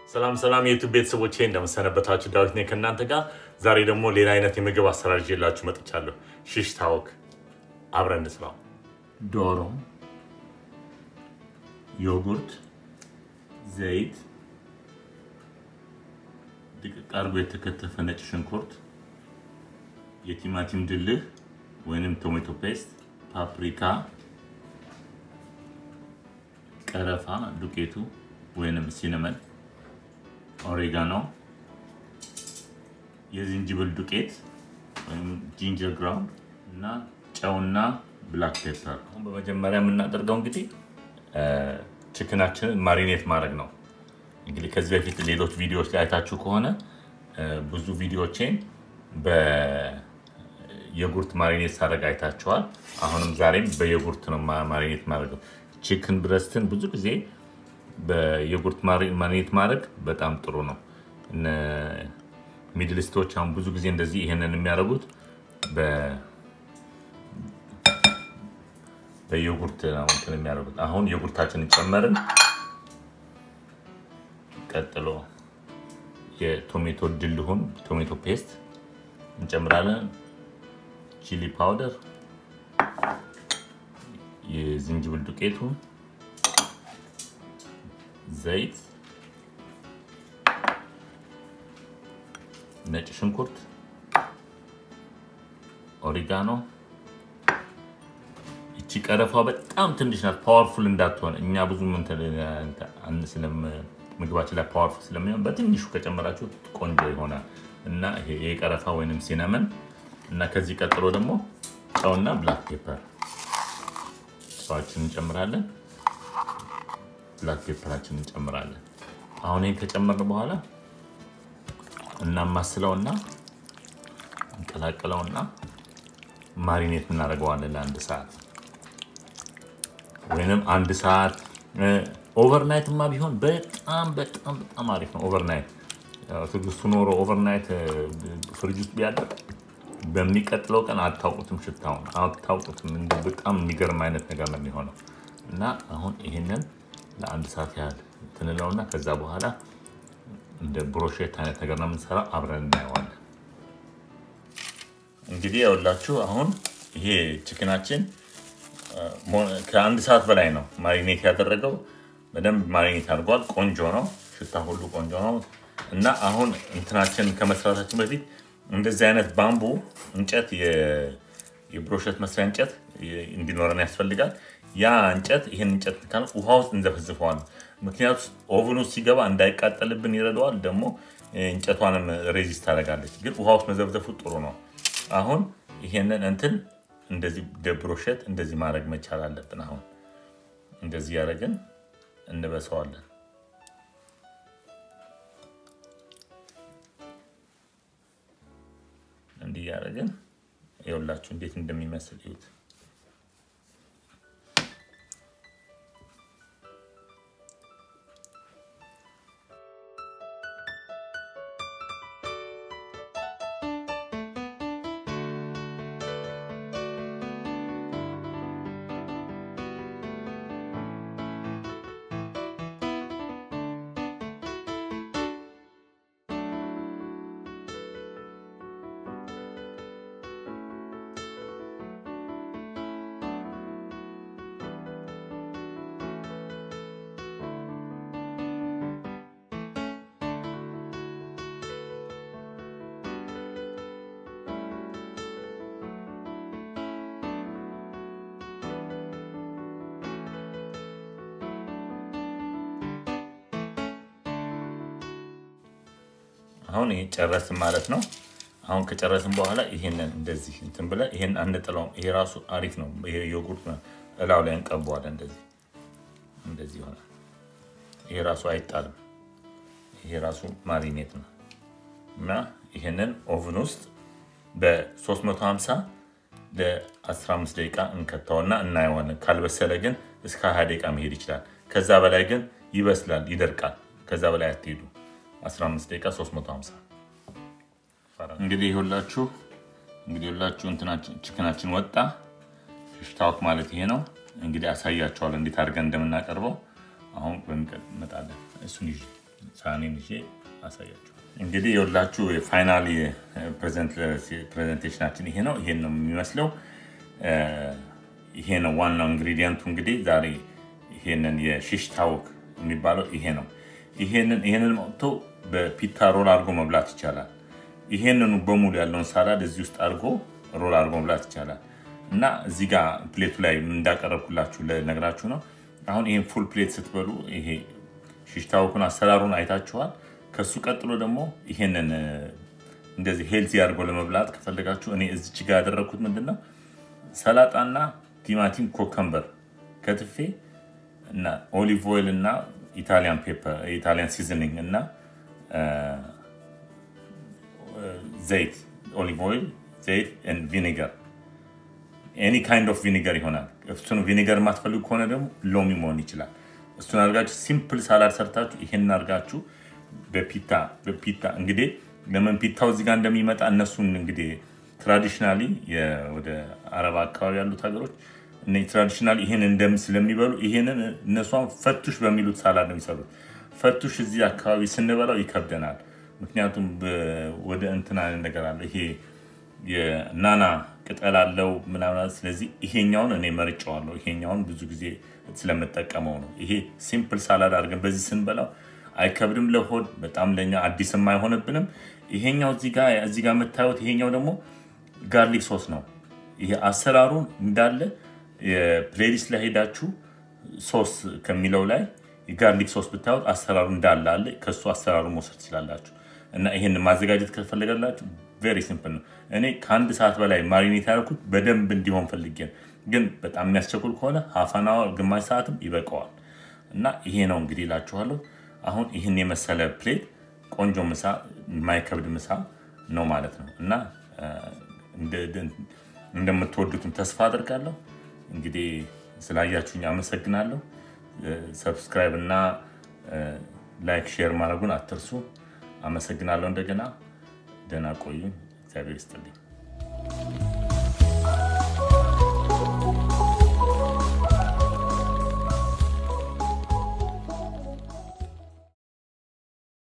ሰላም ሰላም የዩቱብ ቤተሰቦቼ እንደምሰነበታችሁ፣ ዳዊት ነኝ ከእናንተ ጋር። ዛሬ ደግሞ ሌላ አይነት የምግብ አሰራር ይዤላችሁ መጥቻለሁ። ሽሽ ታወክ አብረን እንስራው። ዶሮ፣ ዮጉርት፣ ዘይት፣ ድቅቅ አድርጎ የተከተፈ ነጭ ሽንኩርት፣ የቲማቲም ድልህ ወይንም ቶሜቶ ፔስት፣ ፓፕሪካ፣ ቀረፋ ዱቄቱ ወይንም ሲነመን ኦሬጋኖ፣ የዝንጅብል ዱቄት ወይም ጂንጀር ግራውንድ እና ጨውና ብላክ ፔፐር። አሁን በመጀመሪያ የምናደርገው እንግዲህ ችክናችንን ማሪኔት ማድረግ ነው። እንግዲህ ከዚህ በፊት ሌሎች ቪዲዮዎች ላይ አይታችሁ ከሆነ ብዙ ቪዲዮዎቼን በየጉርት ማሪኔት ሳደርግ አይታችኋል። አሁንም ዛሬም በየጉርት ነው ማሪኔት ማድረገው። ቺክን ብረስትን ብዙ ጊዜ በየጉርት ማሪኔት ማድረግ በጣም ጥሩ ነው። ሚድልስቶች አሁን ብዙ ጊዜ እንደዚህ ይሄንን የሚያደርጉት በየጉርት ነው እንትን የሚያደርጉት። አሁን የጉርታችንን ጨመርን። ቀጥሎ የቶሜቶ ድልሁን ቶሜቶ ፔስት እንጨምራለን። ቺሊ ፓውደር፣ የዝንጅብል ዱቄቱ ዘይት፣ ነጭ ሽንኩርት፣ ኦሪጋኖ። እቺ ቀረፋ በጣም ትንሽ ናት፣ ፓወርፉል እንዳትሆን እኛ ብዙ ምግባችን ላይ ፓወርፉል ስለሚሆን በትንሹ ከጨመራችሁ ቆንጆ ይሆናል እና ይሄ የቀረፋ ወይንም ሲነመን እና ከዚህ ቀጥሎ ደግሞ ጨውና ብላክ ፔፐር ጨዋችን እንጨምራለን። ብላክ ፔፐራችን እንጨምራለን። አሁን ይህን ከጨመርን በኋላ እናማስለውና እንቀላቅለውና ማሪኔት እናደርገዋለን ለአንድ ሰዓት ወይንም አንድ ሰዓት ኦቨርናይትማ ቢሆን በጣም በጣም በጣም አሪፍ ነው። ኦቨርናይት ትዕግስቱ ኖሮ ኦቨርናይት ፍሪጅ ውስጥ ቢያደርግ በሚቀጥለው ቀን አታውቁትም፣ ሽታውን አታውቁትም። በጣም የሚገርም አይነት ነገር ነው የሚሆነው እና አሁን ይህንን ለአንድ ሰዓት ያህል ትንለውና ከዛ በኋላ እንደ ብሮሼት አይነት ነገር ነው የምንሰራው። አብረን እናየዋለን። እንግዲህ ያውላችሁ አሁን ይሄ ችክናችን ከአንድ ሰዓት በላይ ነው ማሪኔት ያደረገው። በደንብ ማሪኔት አድርጓል። ቆንጆ ነው፣ ሽታ ሁሉ ቆንጆ ነው እና አሁን እንትናችን ከመስራታችን በፊት እንደዚህ አይነት ባምቡ እንጨት የብሮሸት መስሪያ እንጨት እንዲኖረን ያስፈልጋል። ያ እንጨት ይህን እንጨት ካል ውሃ ውስጥ እንዘፈዝፈዋል። ምክንያቱ ኦቭን ውስጥ ሲገባ እንዳይቃጠልብን ይረዳዋል። ደግሞ እንጨቷንም ሬዚስት ታደርጋለች። ግን ውሃ ውስጥ መዘፍዘፉ ጥሩ ነው። አሁን ይሄንን እንትን እንደዚህ ደብሮሸት እንደዚህ ማድረግ መቻል አለብን። አሁን እንደዚህ ያደረግን እንበሰዋለን። እንዲህ ያደረግን ይኸውላችሁ እንዴት እንደሚመስል ይሁት አሁን ይሄ ጨረስን ማለት ነው። አሁን ከጨረስን በኋላ ይሄንን እንደዚህ እንትን ብለን ይሄን አንጥለውም። ይሄ ራሱ አሪፍ ነው። ይሄ ዮጉርት እላው ላይ እንቀበዋለን። እንደዚህ እንደዚህ ይሆናል። ይሄ ራሱ አይጣልም። ይሄ ራሱ ማሪኔት ነው እና ይሄንን ኦቭን ውስጥ በ350 ለ15 ደቂቃ እንከተውና እናየዋለን። ካልበሰለ ግን እስከ 20 ደቂቃ መሄድ ይችላል። ከዛ በላይ ግን ይበስላል፣ ይደርቃል። ከዛ በላይ አትሄዱ። 15 ደቂቃ 350 እንግዲህ ሁላችሁ እንግዲህ ሁላችሁ እንትናችን ችክናችን ወጣ። ሽታውክ ማለት ይሄ ነው። እንግዲህ አሳያቸዋለሁ እንዴት አድርገን እንደምናቀርበው። አሁን በሚቀጥል እንመጣለን። እሱን ይዤ ሳህኔን ይዤ አሳያችሁ። እንግዲህ የሁላችሁ የፋይናል ፕሬዘንቴሽናችን ይሄ ነው። ይሄን ነው የሚመስለው። ይሄ ነው ዋናው ኢንግሪዲየንቱ። እንግዲህ ዛሬ ይሄንን የሺሽ ታወክ የሚባለው ይሄ ነው። ይሄንን መጥቶ በፒታ ሮል አድርጎ መብላት ይቻላል። ይሄንኑ በሙሉ ያለውን ሳላድ እዚህ ውስጥ አድርጎ ሮል አድርጎ መብላት ይቻላል። እና እዚህ ጋር ፕሌቱ ላይ እንዳቀረብኩላችሁ ነግራችሁ ነው። አሁን ይሄን ፉል ፕሌት ስትበሉ ይሄ ሺሽ ታወኩን አሰራሩን አይታችኋል። ከሱ ቀጥሎ ደግሞ ይሄንን እንደዚህ ሄልዚ አድርጎ ለመብላት ከፈለጋችሁ እኔ እዚች ጋር ያደረግኩት ምንድን ነው ሰላጣና ቲማቲም ኮከምበር ከትፌ እና ኦሊቭ ኦይል እና ኢታሊያን ፔፐር ኢታሊያን ሲዝኒንግ እና ዘይት ኦሊቭ ኦይል ዘይት ቪኒገር ኤኒ ካይንድ ኦፍ ቪኒገር ይሆናል። እሱን ቪኒገር የማትፈልጉ ከሆነ ደግሞ ሎሚ መሆን ይችላል። እሱን አድርጋችሁ ሲምፕል ሳላድ ሰርታችሁ ይሄን አድርጋችሁ በፒታ በፒታ እንግዲህ ለምን ፒታው እዚህ ጋር እንደሚመጣ እነሱን እንግዲህ ትራዲሽናሊ ወደ አረብ አካባቢ ያሉት ሀገሮች ትራዲሽናል ይህን እንደም ስለሚበሉ ይሄንን እነሷን ፈቱሽ በሚሉት ሳላድ ነው የሚሰሩት። ፈቱሽ እዚህ አካባቢ ስንበላው ይከብደናል። ምክንያቱም ወደ እንትና ነገር አለ ይሄ የናና ቅጠል አለው ምናምን። ስለዚህ ይሄኛውን እኔ መርጫዋለሁ። ይሄኛውን ብዙ ጊዜ ስለምጠቀመው ነው። ይሄ ሲምፕል ሳላድ አድርገን በዚህ ስንበላው አይከብድም ለሆድ በጣም ለኛ አዲስም አይሆንብንም። ይሄኛው እዚህ ጋር የምታዩት ይሄኛው ደግሞ ጋርሊክ ሶስ ነው። ይሄ አሰራሩን እንዳለ የፕሌሊስት ላይ ሄዳችሁ ሶስ ከሚለው ላይ የጋርሊክ ሶስ ብታዩት አሰራሩ እንዳለ አለ። ከሱ አሰራሩ መውሰድ ትችላላችሁ። እና ይህን ማዘጋጀት ከፈለጋላችሁ ቬሪ ሲምፕል ነው። እኔ ከአንድ ሰዓት በላይ ማሪኔት ያደረኩት በደንብ እንዲሆን ፈልጌ ነው። ግን በጣም የሚያስቸኩል ከሆነ ሀፋና ግማሽ ሰዓትም ይበቀዋል። እና ይሄ ነው እንግዲህ እላችኋለሁ። አሁን ይህን የመሰለ ፕሌት ቆንጆ ምሳ፣ የማይከብድ ምሳ ነው ማለት ነው እና እንደምትወዱትም ተስፋ አድርጋለሁ። እንግዲህ ስላያችሁኝ አመሰግናለሁ። ሰብስክራይብ እና ላይክ ሼር ማድረጉን አትርሱ። አመሰግናለሁ። እንደገና ደህና ቆዩ። እግዚአብሔር ይስጥልኝ።